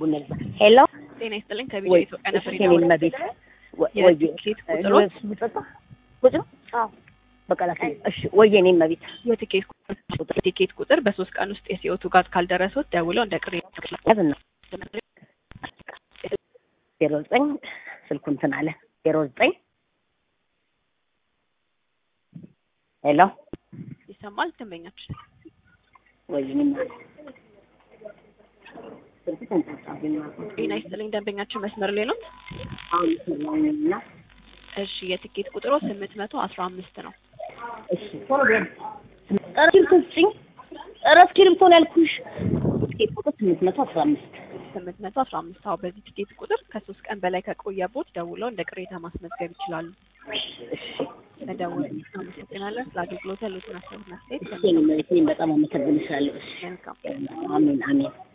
ቡነዛ ሄሎ ጤና ይስጥልኝ ከቢሮ ወይ ኢትዮጵያ ነበር እሺ የኔን መቤት ወይ የትኬት ቁጥሮች ልጠጣ ቁጭ ነው በቃ ላኪ እሺ ወይ የኔን መቤት የትኬት ቁጥር የትኬት ቁጥር በሶስት ቀን ውስጥ የሲኦቱ ጋዝ ካልደረሱት ደውለው እንደ ቅሬታ ያዝና ዜሮ ዘጠኝ ስልኩ እንትን አለ ዜሮ ዘጠኝ ሄሎ ይሰማል ደንበኛችን ወይ የኔን ስልኩ ተንጣጣብኝ ጤና ይስጥልኝ ደንበኛችን መስመር ላይ ነው አሁን ይሰማኝና እሺ የትኬት ቁጥሩ ስምንት መቶ አስራ አምስት ነው እሺ ቶሎ በል ኧረ እስክሪብቶ ስጭኝ ኧረ እስክሪብቶ ነው ያልኩሽ ትኬት ቁጥር ስምንት መቶ አስራ አምስት ስምንት መቶ አስራ አምስት አዎ በዚህ ትኬት ቁጥር ከሶስት ቀን በላይ ከቆየቦት ደውለው እንደ ቅሬታ ማስመዝገብ ይችላሉ እሺ መደወል አመሰግናለን ስለ አገልግሎት ያሉትን አስተያየት እሺ የኔን መቤት እኔም በጣም አመሰግንሻለሁ እሺ መልካም አሜን አሜን